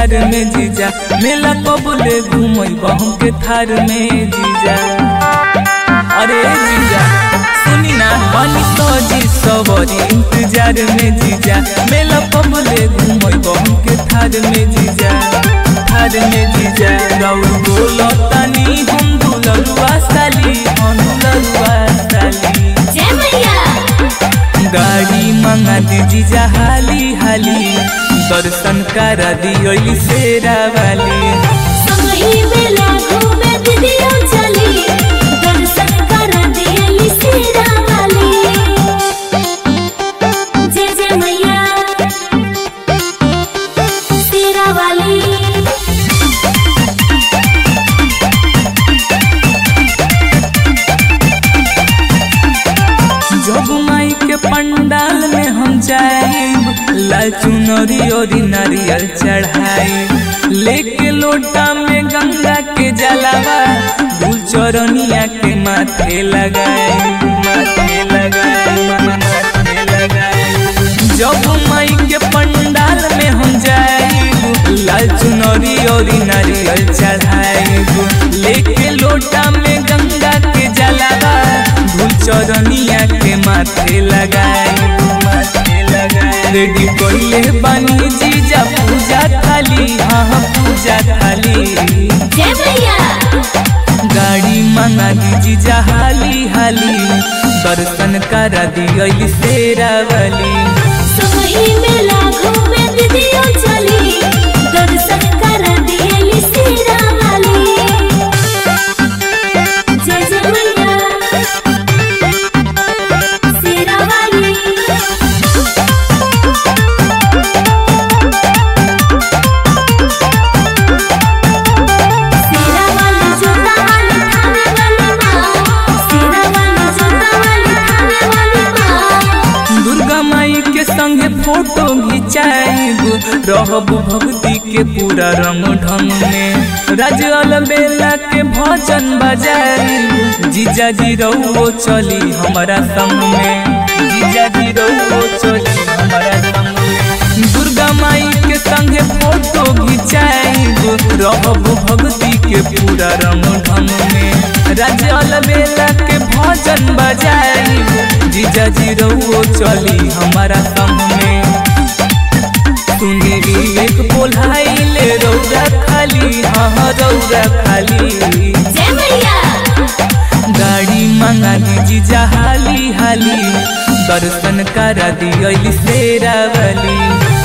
इंतजार में जीजा मेला कबूले घूमई बहम के थार में जीजा अरे जीजा सुनी ना बनी सजी सवरी इंतजार में जीजा मेला कबूले घूमई बहम के थार में जीजा थार में जीजा गौर बोलो तनी हम दुलरुआ साली हम दुलरुआ साली जय मैया गाड़ी मंगा दी जीजा हाली हाली दर्शन करा दियोली शेरा वाली संगही मेला घूमे दीदियो चली दर्शन कर दियली सीरा वाली जय जय मैया सीरा वाली जब माई के पंडाल में हम जाएब लाल चुनरी और नारियल चढ़ाई लेके लोटा में गंगा के जलावा दूल चरनिया के माथे लगाए माथे लगाए माथे लगाए जब माई के पंडाल में हम जाएब लाल चुनरी और नारियल चढ़ाएब लेके लोटा में गंगा के जलावा धूल चरनिया के माथे लगाए माथे लगाए रेडी कोइले बानी जीजा पूजा थाली हाँ हाँ पूजा थाली जय मैया गाड़ी मंगा दी जीजा हाली हाली दर्शन करा दियोली शेरा वाली संगही मेला घूमे दीदियो चली दर्शन कर दियली सीरा वाली जय जय मैया सीरा वाली सीरा वाली जोता वाली थाने वाली माँ सीरा वाली जोता वाली थाने वाली माँ दुर्गा माई के संगे फोटो घिंचाएब रहब भक्ति के पूरा रंग ढंग में राजल बेला के भजन बजाएब जीजा जी रहो चली हमारा संग में जीजा जी रहो चली हमारा संग में दुर्गा माई के संगे फोटो घिंचाएब रहब भक्ति के पूरा रंग ढंग में राजल बेला के भजन बजाएब जीजा जी रहो चली हमारा संग में सुनी एक बोलाइले रौरा खाली हाँ हाँ रौरा खाली जय मैया गाड़ी मंगा दी जीजा हाली हाली दर्शन करा दियोली शेरा वाली